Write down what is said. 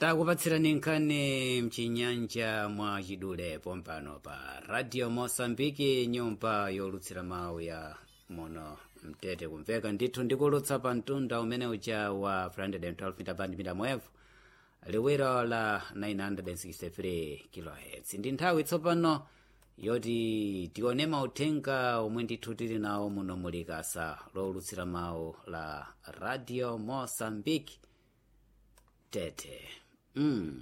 takupatsirani nkhani mchinyanja mwa chidule pompano pa radio mosambiki nyumba yolutsira mawu ya muno mtete kumveka ndithu ndikulutsa pa mtunda umene uja wa 312 mita band mita mwevu liwiro la 963 kHz ndi nthawi tsopano yoti tione mauthenga omwe ndithu tili nawo muno mulikasa lowulutsira mawu la radio mosambiki tete mm.